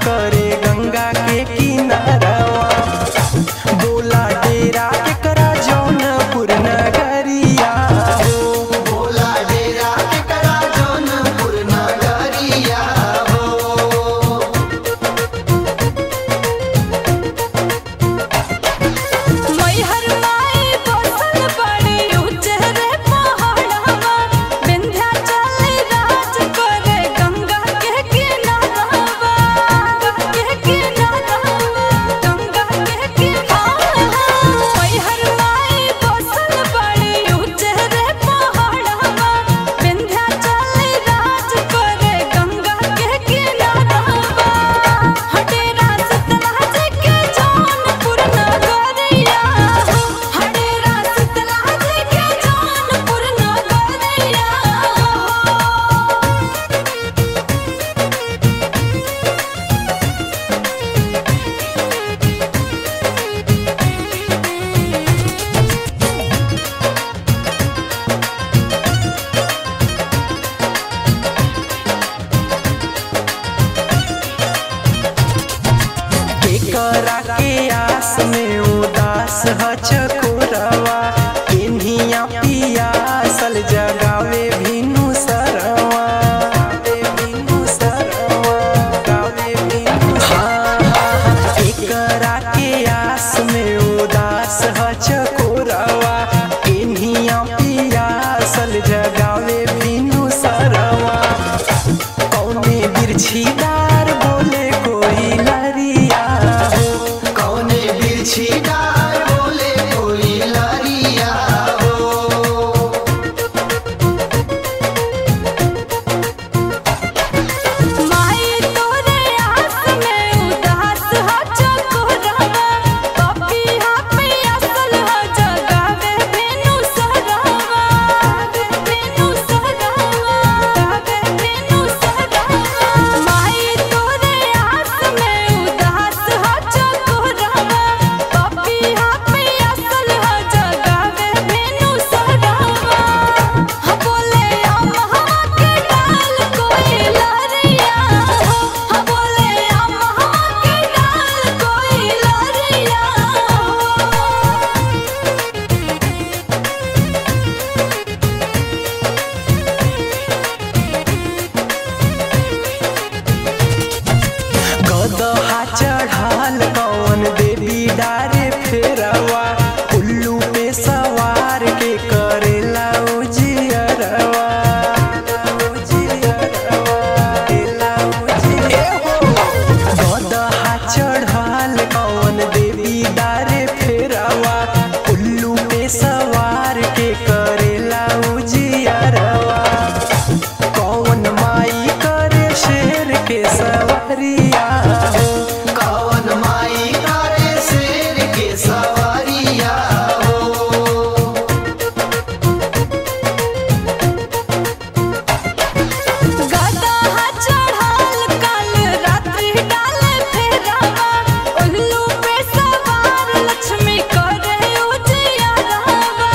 करे गंगा के किनारवा बोला डेरा के करा जौनपुर नगरिया हो बोला डेरा के करा जौनपुर नगरिया हो मैहर माई बसल बड़ी उजरे पहाड़वा विंध्याचल राज करे गंगा के किनारवा गंगा के किनारवा गंगा के किनारवा मैहर माई बसल बड़ी उजरे पहाड़वा विंध्याचल राज करे गंगा के किनारवा हटेरा सतलाज के जौनपुर नगरिया हो हटेरा सतलाज के जौनपुर नगरिया हो केकरा के आस में उदास ह चकोरवा केन्हिया पियासल जगावे भिनु सरवा भिनु सरवा गावे भिनु सरवा केकरा के आस में उदास ह चकोरवा केन्हिया पियासल जगावे भिनु सरवा कौने बिरछीदार बोले कोई लरिया हो कौने बिरछी डार बोले कोई लरिया हो माई तोरे आस में उदास ह चकोरवा पपिया पियासल ह जगावे भेनु सरवा भेनु सरवा गावे भेनु सरवा माई तोरे आस में उदास ह चकोरवा पपिया पियासल ह जगावे भेनु सरवा ह बोले अमहा के डाल कोई लरिया हो ह बोले अमहा के डाल कोई लरिया हो गदहा चढ़ाल कौन देवी डारे फेरवा उल्लू पे सवार के करेला उजियरवा उजियरवा गदहा चढ़ाल कौन देवी डारे फेरवा उल्लू पे सवार के करेला उजियरवा कौन माई करे शेर के सवरिया हो कौन माई करे शेर के सवारिया हो गदहा चढ़ाल काल रात्रि डाले फेरावा उल्लू पे सवार लक्ष्मी करे उजियारवा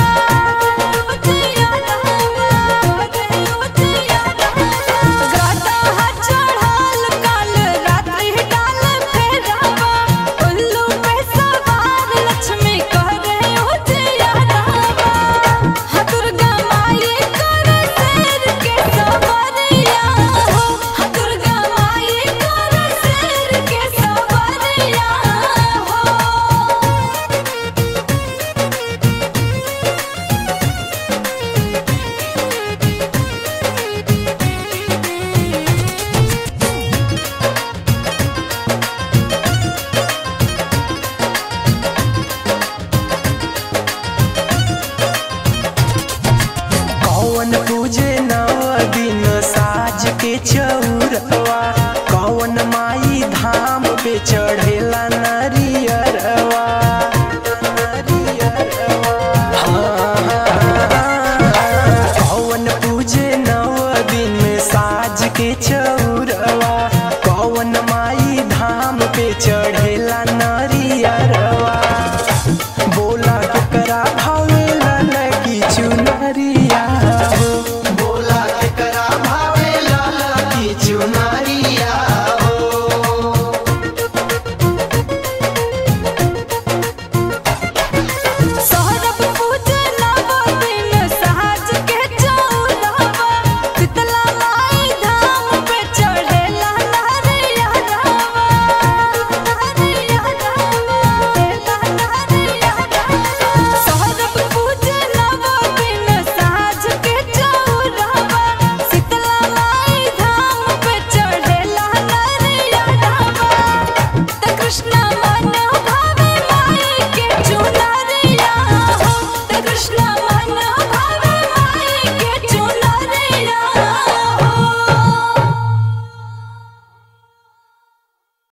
उजियारवा करे उजियारवा गदहा चढ़ाल काल रात्रि डाले फेरावा उल्लू पे सवार लक्ष्मी करे उजियारवा ह दुर्गा माई करे शेर के सवारिया हो ह दुर्गा माई करे शेर के सवारिया हो कौन पूजे नव दिन साज के चौरवा कौन माई धाम पे चढ़ेला नरियरवा कौन पूजे नव दिन साज के चौरवा कौन माई धाम पे चढ़े